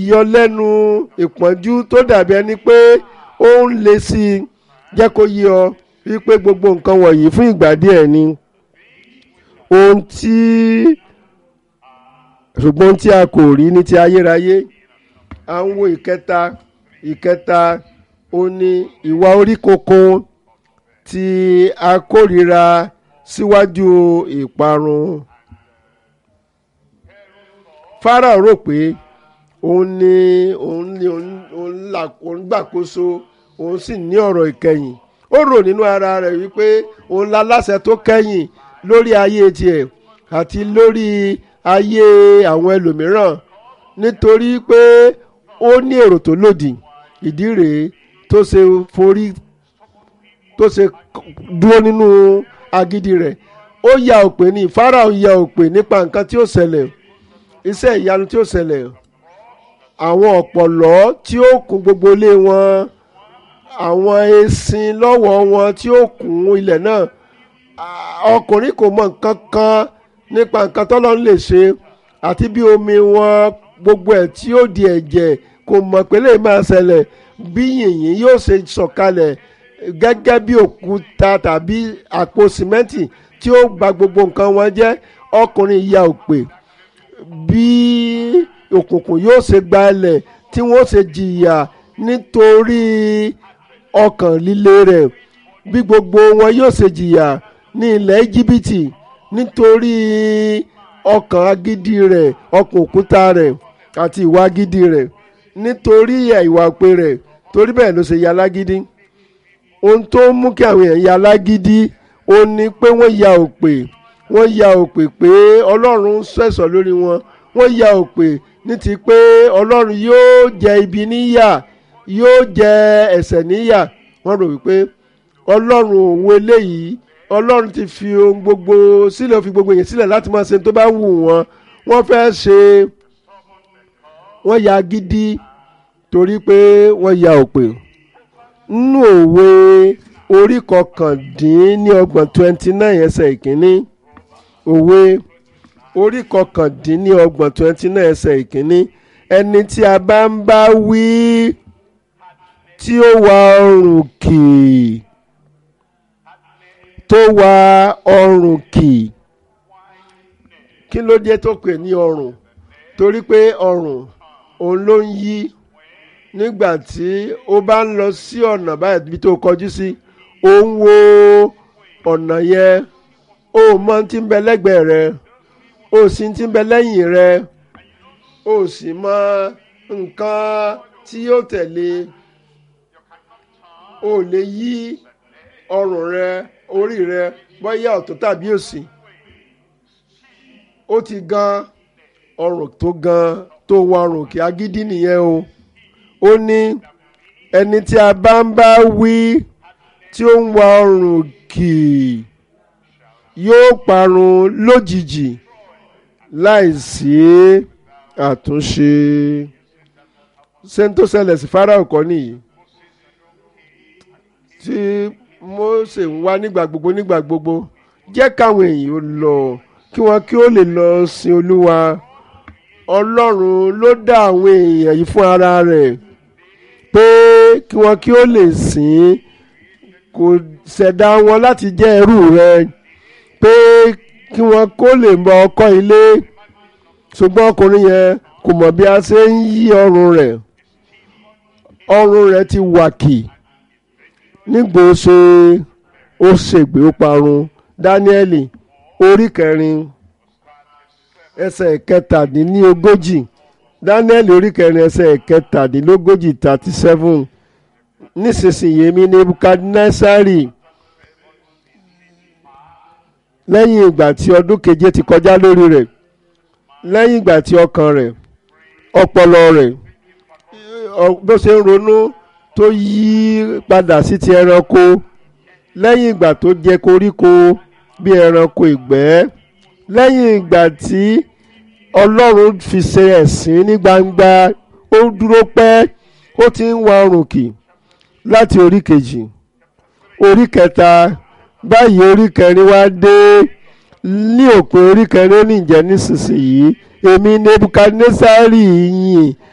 yọ lẹ́nu ìpọ́njú tó dàbí ẹni pé ó ń le sí i jẹ́ kó yé ọ wípé gbogbo nǹkan wọ̀nyí fún ìgbà díẹ̀ ni ohun tí ṣùgbọ́n ohun tí a kò rí ní ti ayérayé à ń wo ìkẹta ìkẹta ó ní ìwà orí kunkun tí a kórìíra síwájú ìparun. Fáráò rò pé òun ni òun ni òun là òun gbàkóso òun sì ní ọ̀rọ̀ ìkẹyìn ó rò nínú ara rẹ̀ wípé òun la láṣẹ tó kẹ́yìn lórí ayé tiẹ̀ àti lórí ayé àwọn ẹlòmíràn nítorí pé ó ní èrò tó lòdì ìdí rèé tó ṣe forí tó ṣe dúró nínú agídí rẹ̀ ó ya òpè ní Fáráò ya òpè nípa nǹkan tí ó ṣẹlẹ̀ iṣẹ́ ìyanu tí ó ṣẹlẹ̀ àwọn ọ̀pọ̀lọ́ tí ó kún gbogbo ilé wọn àwọn esin lọ́wọ́ wọn tí ó kún ilẹ̀ náà ọkùnrin kò mọ nǹkan kan nípa nǹkan tọ́lọ́run lè ṣe àti bí omi wọn gbogbo ẹ̀ tí ó di ẹ̀jẹ̀ kò mọ̀ pé lè máa ṣẹlẹ̀ bí yìnyín yóò ṣe sọ̀kalẹ̀ gẹ́gẹ́ bí òkúta tàbí àpò sìmẹ́ǹtì tí ó gba gbogbo nǹkan wọn jẹ́ ọkùnrin ya òpè bí òkùnkùn yóò ṣe gba ilẹ̀ tí wọ́n ṣe jìyà nítorí ọkàn líle rẹ̀ bí gbogbo wọn yóò ṣe jìyà ní ilẹ̀ íjíbítì nítorí ọkàn agídí rẹ̀ ọkàn òkúta rẹ̀ àti ìwà agídí rẹ̀ nítorí ìwà òpè rẹ̀ torí bẹ́ẹ̀ ló ṣe ya lágídí ohun tó mú kí àwọn èèyàn ya lágídí ó ní pé wọ́n ya òpè wọ́n ya òpè pé ọlọ́run sẹ̀sọ̀ lórí wọn wọ́n ya òpè ní ti pé ọlọ́run yóò jẹ ibi níyà yóò jẹ ẹ̀ṣẹ̀ níyà wọ́n rò wípé ọlọ́run òun eléyìí ọlọ́run ti fi ohun gbogbo sílẹ̀ ó fi gbogbo èèyàn sílẹ̀ láti máa ṣe tó bá wù wọ́n wọ́n fẹ́ ṣe wọ́n ya gidi torí pé wọ́n ya òpè nínú òwe orí kọkàndínlọ́gbọ̀n twenty nine ẹsẹ̀ ìkíní òwe orí kọkàndínlọ́gbọ̀n twenty nine ẹsẹ̀ ìkíní ẹni tí a bá ń bá wí tí ó wa ọrùn kì tó wa ọrùn kì kí ló dé tó pè ní ọrùn torí pé ọrùn òun ló ń yí nígbà tí ó bá ń lọ sí ọ̀nà báyìí bí tó kọjú sí ó ń wo ọ̀nà yẹn ó mọ tí ń bẹ lẹ́gbẹ̀ẹ́ rẹ ó sì ti ń bẹ lẹ́yìn rẹ ó sì mọ nǹkan tí yóò tẹ̀lé ó lè yí ọrùn rẹ orí rẹ bóyá ọ̀tún tàbí òsì ó ti gan ọrùn tó gan tó wọ ọrùn kí agídí nìyẹn o ó ní ẹni tí a bá ń bá wí tí ó ń wa ọrùn kì yóò parun lójijì láìsí àtúnṣe ṣé n tó ṣẹlẹ̀ sí Fáráò kọ́ nìyí tí Mósè ń wá nígbà gbogbo nígbà gbogbo jẹ́ káwọn èèyàn ó lọ kí wọ́n kí ó lè lọ sin Olúwa Ọlọ́run ló dá àwọn èèyàn yìí fún ara rẹ̀ pé kí wọ́n kí ó lè sìn kò ṣẹ̀dá wọn láti jẹ́ ẹrú rẹ̀ pé kí wọ́n kó lè mọ ọkọ ilé ṣùgbọ́n ọkùnrin yẹn kò mọ̀ bí a ṣe ń yí ọrùn rẹ̀ ọrùn rẹ̀ ti wàkì nígbò ṣe ó ṣègbè ó parun Dáníẹ́lì orí kẹrin ẹsẹ̀ kẹtàdínlógójì Dáníẹ́lì orí kẹrin ẹsẹ̀ kẹtàdínlógójì thirty seven nísinsìnyí èmi Nebukadnesari lẹ́yìn ìgbà tí ọdún keje ti kọjá lórí rẹ̀ lẹ́yìn ìgbà tí ọkàn rẹ̀ ọpọlọ rẹ̀ bó ṣe ń ronú tó yí padà sí ti ẹranko lẹ́yìn ìgbà tó jẹ koríko bí ẹranko ìgbẹ́ lẹ́yìn ìgbà tí ọlọ́run fi ṣe ẹ̀sín ní gbangba ó dúró pẹ́ ó ti ń wa ọrùn kì láti orí kejì orí kẹta báyìí orí kẹrin wá dé ní òpin orí kẹrin ó ní ìjẹ́ nísinsìnyí èmi nebukadnesari yìn